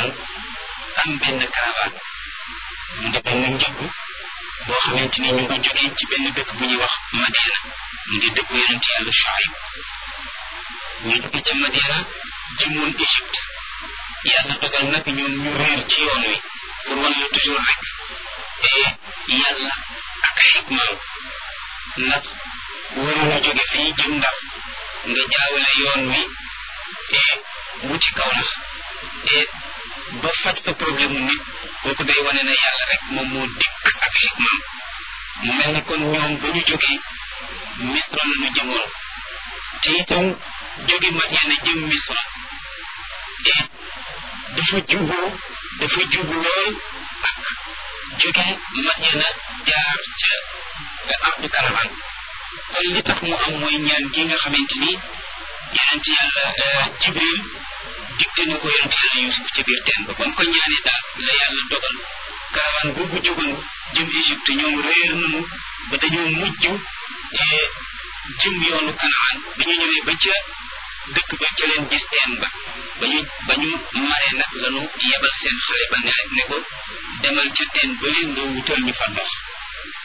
daal am benn caravane mu di benn njëgg boo xamante ni ñu ngi jógee ci benn dëkk bu ñuy wax Madiana mu di dëkku yonent yàlla Shuayb ñu jóge ca Madiana jëmoon Égypte yàlla dogal nag ñoom ñu réer ci yoon wi pour wan la toujours rek yàlla ak ay xikmaam ndax waroon a jóge fii jëm Ndar nga jaawale yoon wi wuti kaw nax ba faj fa problème mu nit kooku day wane na yàlla rek moom moo dikk ak xikmaam mu mel ni kon ñoom ba ñu jógee misra la ñu jëmoon te itam jóge Madiana jëm misra dafa juboo dafa jubu lool ak jóge Madiana jaar ca ardu karavan kon li tax mu am mooy ñaan gi nga xamante ni yonent yàlla jibril digte na ko yonent yàlla yusuf ci biir teen ba ba mu ko ñaanee daal la yàlla dogal karavan boobu jógoon jëm Égypte ñoom réer nañu ba dañoo mujj jëm yoonu kanaan ba ñu ñëwee ba ca dëkk ba ca leen gis teen ba ba ñu ba ñu maree nag lanu yebal seen xale ba ne ne ko demal ca teen ba leen nga wutal ñu fa ndox